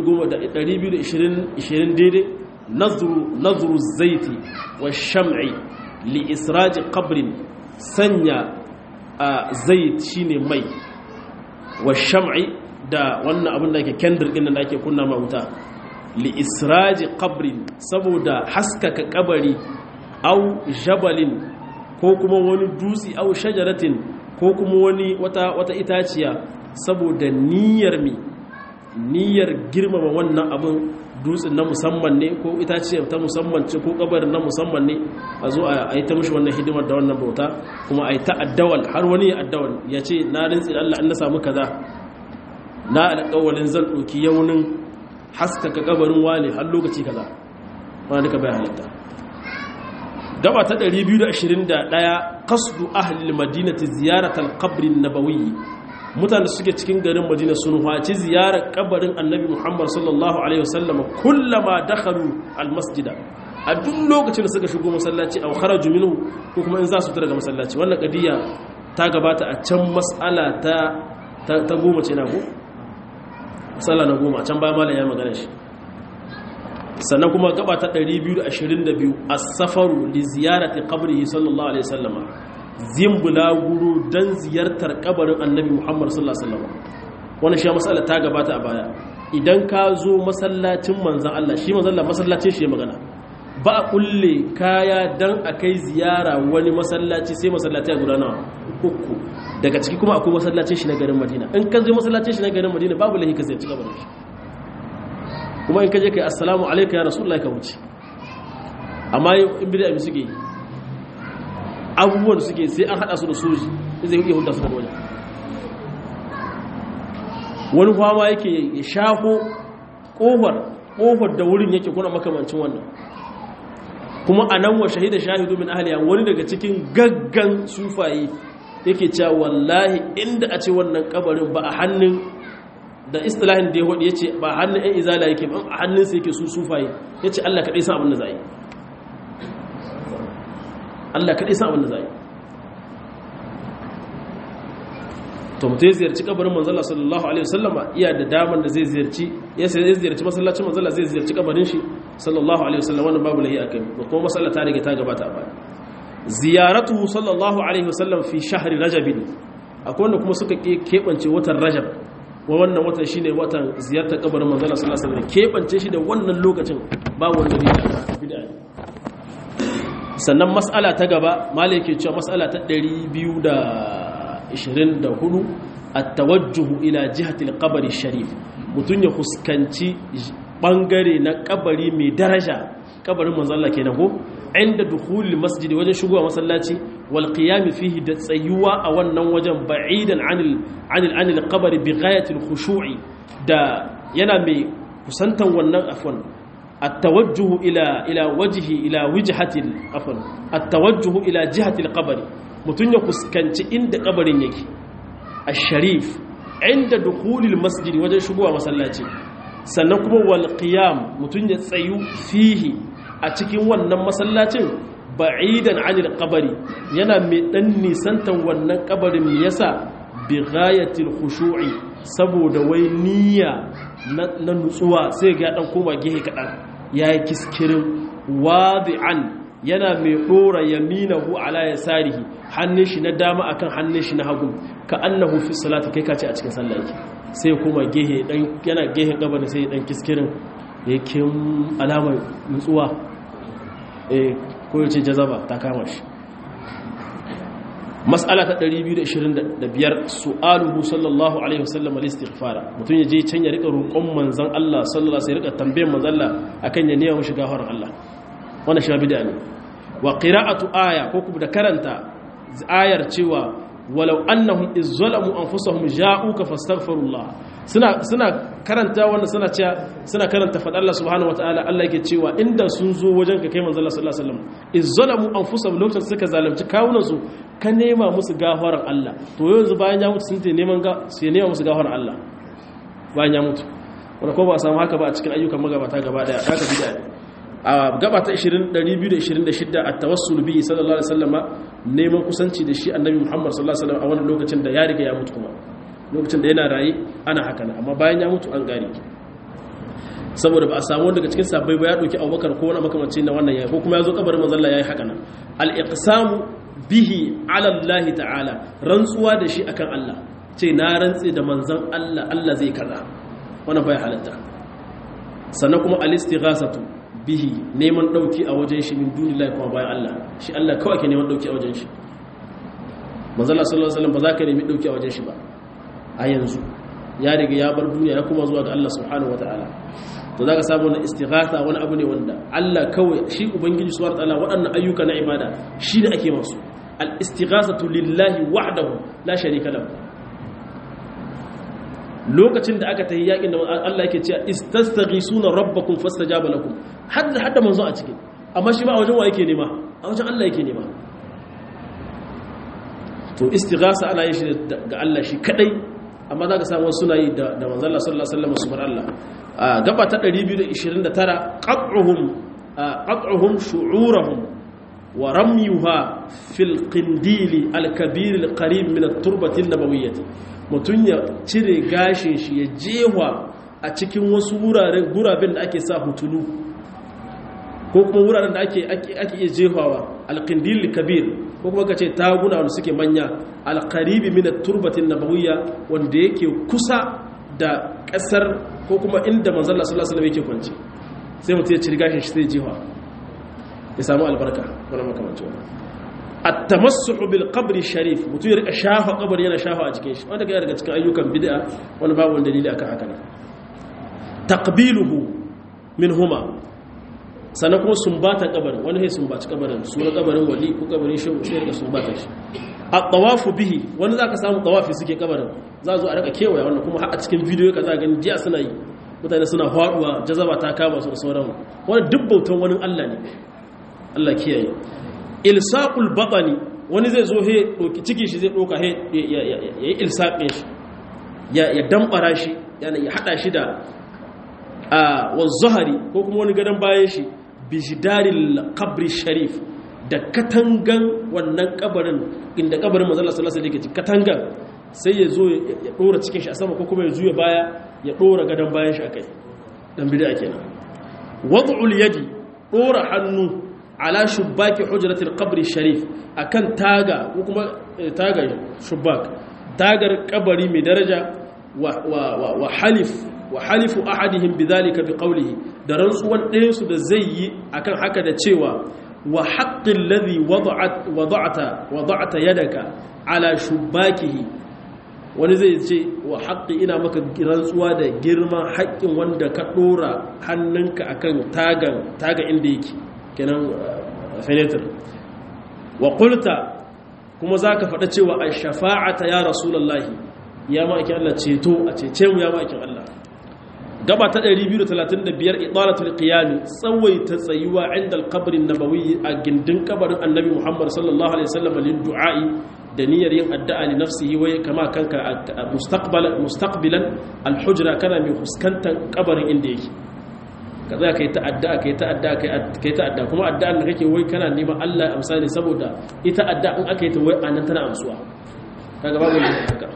220 daidai nazuru zaiti wa sham'i li israji qabrin sanya a zait shine mai wa sham'i da wannan abin da ake kendir din da ake kunna ma wuta li israji qabrin saboda haskaka kabari au jabalin ko kuma wani dutsi au shajaratin ko kuma wani wata wata itaciya saboda niyyar mi niyyar girmama wannan abin dutsen na musamman ne ko itaciya ta musamman ce ko kabarin na musamman ne a zo a yi ta mishi wannan hidimar da wannan bauta kuma a yi ta addawal har wani ya addawal ya ce na rintsi Allah in na samu kaza na alƙawalin zan ɗauki yaunin haskaka kabarin wane har lokaci kaza ma duka bai halitta gaba ta 221 qasdu ahli madinati ziyaratal qabri nabawi mutane suke cikin garin madina sun haci ziyarar kabarin annabi muhammad sallallahu alaihi wasallam kullama dakhalu almasjida a duk lokacin da suka shigo masallaci aw kharaju minhu ko kuma in za su fita daga masallaci wannan kadiya ta gabata a can mas'ala ta ta goma ce na ko mas'ala na goma a can baya malam ya magana shi sannan kuma gaba ta 222 as-safaru li ziyarati qabrihi sallallahu alaihi wasallam zimbula guru dan ziyartar kabarin annabi Muhammad sallallahu alaihi wasallam wannan shi mas'ala ta gabata a baya idan ka zo masallacin manzon Allah shi manzon Allah masallacin shi ya magana ba a kulle kaya dan akai ziyara wani masallaci sai masallaci a gudana uku daga ciki kuma akwai masallacin shi na garin Madina in ka zo masallacin shi na garin Madina babu lahi ka ziyarci kabarin shi kuma in kaje kai assalamu alayka ya rasulullahi ka wuce amma in bid'a bi suke abubuwan suke sai an hada su da soji zai iya hulɗa su da wajen wani kwama yake ya shafo kofar kofar da wurin yake kuna makamancin wannan kuma a nan wa shahida shahidu min ahliya wani daga cikin gaggan sufaye yake cewa wallahi inda a ce wannan kabarin ba a hannun da istilahin da ya hudu ya ce ba hannun 'yan izala yake ba a hannunsa yake su sufaye ya ce allah kaɗai sa abin da za yi allah kaɗai sa abin da za yi to mutu ya ziyarci kabarin manzala sallallahu alaihi wasallama iya da damar da zai ziyarci ya ziyarci masallacin manzala zai ziyarci kabarin shi sallallahu alaihi wasallama wannan babu lahi akai ba kuma masalla ta rage ta gabata a baya ziyaratu sallallahu alaihi wasallam fi shahri rajab akwai wanda kuma suka keɓance watan rajab wa wannan watan shine watan ziyartar kabarin manzala sallallahu alaihi wasallam kebance shi da wannan lokacin ba wanda ne da bid'a sannan mas'ala ta gaba malai yake cewa mas'ala ta 224 at-tawajjuh ila jihati al-qabr sharif mutun ya fuskanci bangare na kabari mai daraja kabarin manzon Allah kenan ko inda dukhulil masjid wajen shigowa masallaci wal qiyam fihi da tsayuwa a wannan wajen ba'idan anil anil anil qabri bi ghayatil khushu'i da yana mai kusantan wannan afwan التوجه إلى إلى وجه إلى وجهة عفوا التوجه إلى جهة القبر متن يكسكنت عند قبر يكي الشريف عند دخول المسجد وجه شبوه مسلاتي sannan kuma wal qiyam mutun ya tsayu fihi a cikin wannan masallacin ba'idan anil qabri yana mai dan nisantan wannan kabarin yasa bi ghayatil khushu'i saboda wai niyya na nutsuwa sai ga dan koma gehe kadan yayi kiskirin wadi'an yana mai dora yaminahu ala yasarihi hannun shi na dama akan hannun shi na hagu ka annahu fi salati kai kace a cikin sallah yake sai kuma gehe dan yana gehe gaban sai dan kiskirin yake alamar nutsuwa eh ko yace jazaba ta kama shi mas'ala ta 225 su'aluhu sallallahu alaihi wasallam al-istighfara mutun yaje can ya rika roƙon manzon Allah sallallahu alaihi rika tambayar manzon Allah akan ya niyya mushi gafarar Allah wannan shi bid'a ne wa qira'atu aya ko kuma da karanta ayar cewa walau annahum izzalamu anfusahum ja'uka fastaghfirullah suna suna karanta wannan suna cewa suna karanta fadar Allah subhanahu wataala Allah yake cewa inda sun zo wajen ka kai manzo Allah sallallahu alaihi wasallam izzalamu anfusahum lokacin suka zalunci kawunan su ka nema musu gafarar Allah to yanzu bayan ya mutu sun te neman ga sai nema musu gafarar Allah bayan ya mutu wanda ko ba samu haka ba a cikin ayyukan magabata gaba daya haka bid'a a gaba ta 226 at-tawassul bi sallallahu alaihi wasallama neman kusanci da shi annabi Muhammad sallallahu alaihi wasallam a wannan lokacin da ya riga ya mutu kuma lokacin da yana raye ana haka ne amma bayan ya mutu an gari saboda ba a samu daga cikin sabbai ba ya dauki Abubakar ko wani makamanci na wannan yayi ko kuma ya zo kabarin manzon Allah yayi haka nan al-iqsamu bihi ala Allah ta'ala rantsuwa da shi akan Allah ce na rantse da manzon Allah Allah zai kaza wannan bai halatta sannan kuma al-istighasatu bihi neman dauki a wajen shi min dunillahi kuma bayan Allah shi Allah kawai ke neman dauki a wajen shi manzon Allah sallallahu alaihi wasallam ba za ka nemi dauki a wajen shi ba a yanzu ya riga ya bar duniya ya kuma zuwa ga Allah subhanahu wataala to zaka samu na istighatha wani abu ne wanda Allah kawai shi ubangiji subhanahu wataala waɗannan ayyuka na ibada shi ne ake masu al istighathatu lillahi wahdahu la sharika lahu lokacin da aka tayi yakin da Allah yake cewa istastaghisuna rabbakum fastajaba lakum hadda hadda manzo a cikin amma shi ba a wajen wa yake nema a wajen Allah yake nema to istighasa ana yin shi ga Allah shi kadai amma za ka samu suna yi da manzala sallallahu alaihi wasallam subhanahu Allah a gaba ta 229 qat'uhum qat'uhum shu'urahum wa ramyuha fil qindili al kabir al qarib min at turbati an nabawiyyah mutun ya cire gashin shi ya jewa a cikin wasu wuraren guraben da ake sa hutulu ko kuma wuraren da ake ake iya jefawa al qindil kabir ko kuma ka ce taguna wanda suke manya alkaribi min turbatin nabawiyya wanda yake kusa da kasar ko kuma inda manzon Allah sallallahu alaihi wasallam yake kwance sai mutum ya ci gashin shi sai jiwa ya samu albarka wannan makamancin wannan at-tamassuh bil qabri sharif mutum ya rika shafa kabari yana shafa a cikin shi wanda ga daga cikin ayyukan bid'a wani babu wani dalili akan haka ne taqbiluhu minhuma sannan kuma sumbata kabarin wani sai sumbaci kabarin sura kabarin wali ko kabarin shehu sai daga sumbata shi a tawafu bihi wani zaka samu tawafi suke kabarin za zo a rika kewaya wannan kuma har a cikin bidiyo ka za gani jiya suna yi mutane suna faduwa jazaba ta kama su da sauran wani duk bautan wani Allah ne Allah kiyaye ilsaqul batani wani zai zo he doki ciki shi zai doka he yayi ilsaqin shi ya ya dambara shi yana ya hada shi da a wa zahari ko kuma wani gadan bayan shi bijidaril qabri sharif da katangan wannan kabarin inda kabarin manzo Allah sallallahu alaihi wasallam katangan sai ya zo ya dora cikin shi a sama ko kuma ya juya baya ya dora gadan bayan shi akai dan bid'a kenan wad'ul yadi dora hannu ala shubbaki hujratil qabri sharif akan taga ko kuma taga shubbak tagar kabari mai daraja wa wa wa halif wa halifu ahadihim bidhalika biqawlihi da rantsuwan ɗayan su da zai yi akan haka da cewa wa haqqil ladhi wada'at wada'ata wada'ata yadaka ala shubbakihi wani zai ce wa haƙƙi ina maka rantsuwa da girman haƙƙin wanda ka ɗora hannunka akan tagan taga inda yake kenan fenetir wa qulta kuma zaka faɗa cewa a shafa'ata ya rasulullahi ya ma'aikin Allah ceto a cece mu ya ma'aikin Allah gaba ta 235 idalatul qiyam tsawaita tsayuwa inda al-qabr an-nabawi a gindin kabarin annabi Muhammad sallallahu alaihi wasallam lin du'a'i da niyyar yin addu'a li nafsihi wai kama kanka mustaqbal mustaqbilan al-hujra kana mai fuskantar kabarin inda yake ka za ka yi ta'adda ka yi ta'adda ka yi ta'adda kuma addu'an da kake wai kana neman Allah ya amsa ne saboda ita adda in aka yi ta wai anan tana amsuwa kaga babu ne haka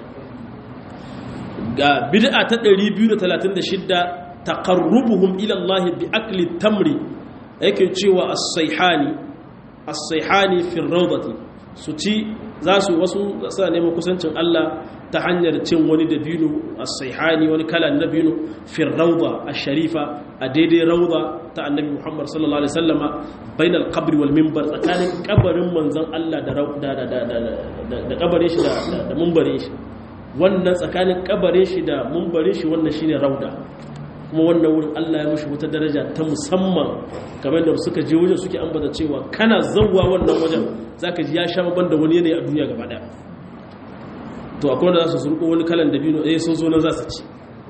ga bid'a ta 236 taqarrubuhum ila Allah bi akli tamri yake cewa as-sayhani as-sayhani fi rawdati su ci za su wasu suna neman kusancin Allah ta hanyar cin wani dabino as-sayhani wani kalan dabino fi rawda ash-sharifa a daidai rawda ta annabi Muhammad sallallahu alaihi wasallama bainal qabri wal minbar tsakanin kabarin manzon Allah da da da da kabarin shi da da minbarin shi wannan tsakanin kabarin shi da minbarin shi wannan shine rawda kuma wannan wurin Allah ya mushi wata daraja ta musamman kamar da suka je wajen suke ambata cewa kana zawwa wannan wajen zaka ji ya sha ban da wani yanayi a duniya gaba daya to akwai wanda za su surko wani kalan dabino eh sun zo nan za su ci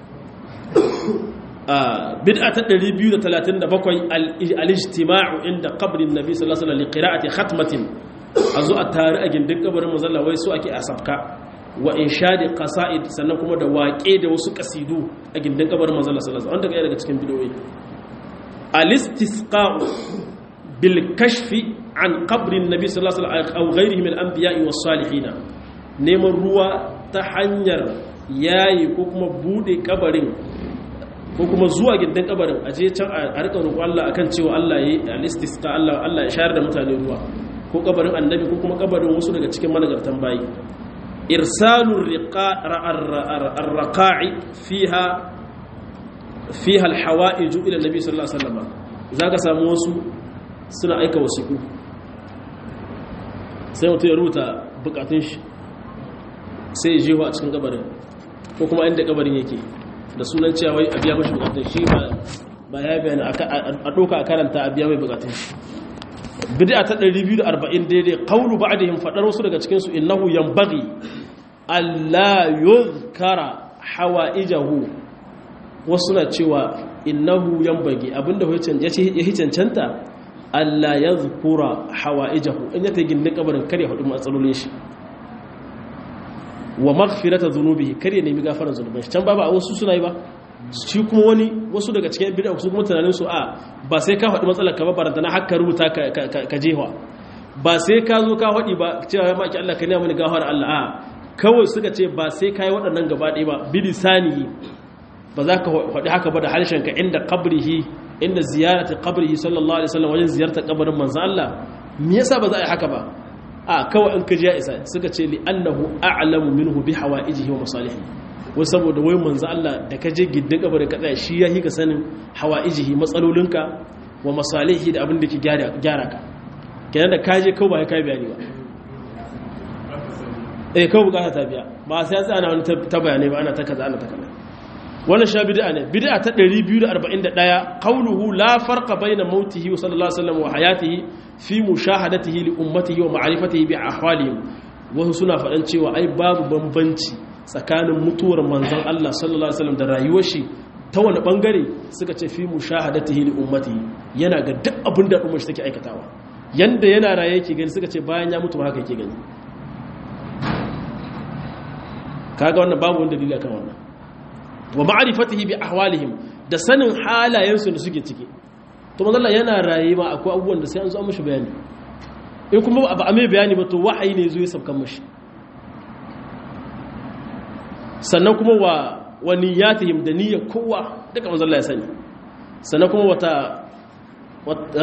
bid'a ta 237 al-ijtima'u inda qabrin nabi sallallahu alaihi wasallam liqira'ati khatmatin azu a tare a gindin kabarin manzon wai su ake asabka wa inshadi qasaid sannan kuma da waƙe da wasu kasidu a gindin kabarin manzon sallallahu alaihi wasallam wanda daga cikin bidoyi al-istisqa'u bil kashfi an qabrin nabi sallallahu alaihi wasallam aw ghayrihi min al-anbiya'i was-salihin neman ruwa ta hanyar yayi ko kuma bude kabarin ko kuma zuwa gindin kabarin aje can a rika roƙo Allah akan cewa Allah yayi al-istisqa Allah Allah ya shayar da mutane ruwa ko kabarin annabi ko kuma kabarin wasu daga cikin managartan bayi irsalur ar-raqa'i fiha fiha al-hawa'ij ila nabi sallallahu alaihi wasallam zaka samu wasu suna aika wasiku sai mutum ya rubuta bukatun shi sai ya jewa a cikin kabarin ko kuma inda kabarin yake da sunan cewa wai a biya mashi bukatun shi ba ya bayani a ɗauka a karanta a biya mai bukatun shi bid'a ta 240 daidai qawlu ba'dihim fadar wasu daga cikin su innahu yanbaghi alla yuzkara hawaijahu wasu na cewa innahu yanbaghi abinda ya ce ya cancanta alla yadhkura hawaijahu in ya ta gindin kabarin kare hudu matsalolin shi wa maghfirata dhunubihi kare nemi gafaran zunuban shi can ba ba wasu suna yi ba shi kuma wani wasu daga cikin bid'a su kuma tunanin su a ba sai ka faɗi matsalar ka ba baranta na hakka rubuta ka jewa ba sai ka zo ka faɗi ba cewa ya maki Allah ka ne mani gafara Allah a kawai suka ce ba sai ka yi waɗannan gaba ɗaya ba bilisanihi ba za ka faɗi haka ba da harshen ka inda qabrihi inda ziyarati qabrihi sallallahu alaihi wasallam wajen ziyartar kabarin manzo Allah me yasa ba za a yi haka ba a kawai in ka ji ya isa suka ce li annahu a'lamu minhu bi hawaijihi wa masalihi wai saboda wai manzo Allah da ka je giddin kabarin ka tsaya shi ya yi ka sanin hawaijihi matsalolinka wa masalihi da abin da ke gyara ka kenan da ka je kawai ba ya kai bayani ba eh kawai bukata ta biya ba sai ya tsaya na wani ta bayanai ba ana ta kaza ana ta kaza wannan sha bid'a ne bid'a ta 241 qawluhu la farqa bayna mautihi sallallahu alaihi wasallam wa hayatihi fi mushahadatihi li ummatihi wa ma'rifatihi bi ahwalihim wasu suna faɗan cewa ai babu bambanci tsakanin mutuwar manzon Allah sallallahu alaihi wasallam da rayuwar shi ta wani bangare suka ce fi mushahadatihi li ummatihi yana ga duk abin da ummar shi take aikatawa yanda yana raye yake gani suka ce bayan ya mutu haka yake gani kaga wannan babu wanda dalili akan wannan wa ma'rifatihi bi ahwalihim da sanin halayensu da suke ciki to manzo Allah yana raye ma akwai abubuwan da sai an zo an mishi bayani in kuma ba a mai bayani ba to wahayi ne zo ya sabkan mishi sannan kuma wa wa niyyatihim da niyyar kowa duka manzo Allah ya sani sannan kuma wata wata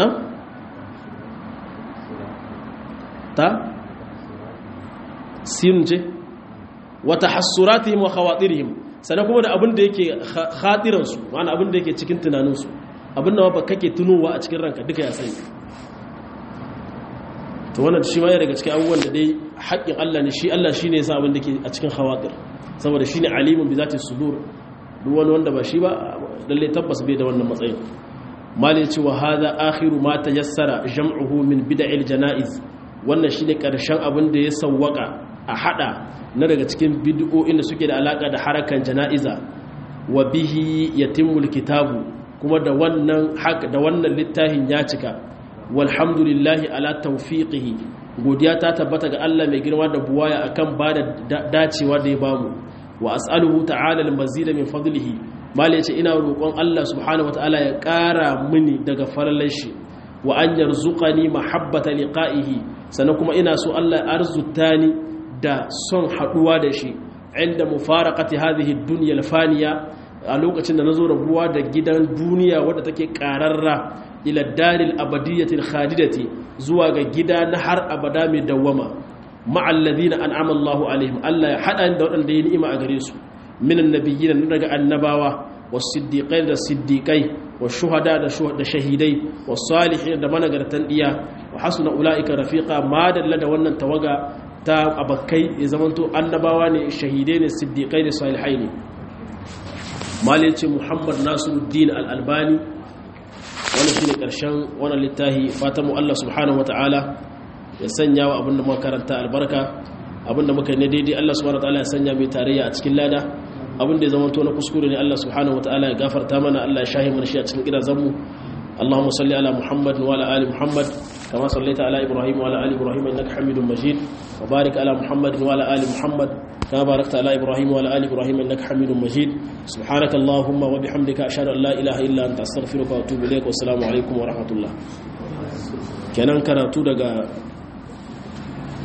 ta sin ce wata hassuratihim wa khawatirihim sannan kuma da abin da yake khatiransu wani abin da yake cikin tunaninsu abin da ba kake tunowa a cikin ranka duka ya sani to wannan shi ma ya daga cikin abubuwan da dai haƙƙin Allah ne shi Allah shi ne ya sa abin da ke a cikin khawatir saboda shine alimun bi zati sudur duk wani wanda ba shi ba lalle tabbas bai da wannan matsayin mali ce wa hadha akhiru ma tayassara jam'uhu min bid'il janaiz wannan shine karshen abin da ya sawwaka a hada na daga cikin bid'o'in da suke da alaka da harakan janaiza wa bihi yatimul kitabu kuma da wannan hak da wannan littafin ya cika walhamdulillahi ala tawfiqihi godiya ta tabbata ga Allah mai girma da buwaya akan ba da dacewa da ya bamu wa as'aluhu ta'ala al-mazida min fadlihi mali yace ina roƙon Allah subhanahu wataala ya ƙara mini daga falalan shi wa an yarzuqani mahabbata liqa'ihi sannan kuma ina so Allah ya arzuta ni da son haduwa da shi inda mufaraqati hadhihi ad-dunya al-faniya a lokacin da nazo rabuwa da gidan duniya wadda take ƙararra ila daril abadiyatil khalidati zuwa ga gida na har abada mai dawwama ma'al ladina an'ama Allahu alaihim Allah ya hada da wadanda ya ni'ima a gare su minan nabiyyin daga annabawa was-siddiqai da siddiqai wash-shuhada da da shahidai was-salihin da managartan diya wa hasuna ulaika rafiqa ma dalla da wannan tawaga ta abakai ya zamanto annabawa ne shahidai ne siddiqai ne salihai ne malai ce Muhammad Nasiruddin al-Albani wani shi ne ƙarshen wani littahi fatanmu Allah subhanahu wata'ala ya sanya wa abinda muka karanta albarka abinda muka ne daidai Allah subhanahu wata'ala ya sanya mai tarayya a cikin lada abinda ya zama to na kuskure ne Allah subhanahu wata'ala ya gafarta mana Allah ya shahi mana shi a cikin gidajenmu اللهم صل على محمد وعلى ال محمد كما صليت على ابراهيم وعلى ال ابراهيم انك حميد مجيد وبارك على محمد وعلى ال محمد كما باركت على ابراهيم وعلى ال ابراهيم انك حميد مجيد سبحانك اللهم وبحمدك اشهد ان لا اله الا انت استغفرك واتوب اليك والسلام عليكم ورحمه الله kenan karatu daga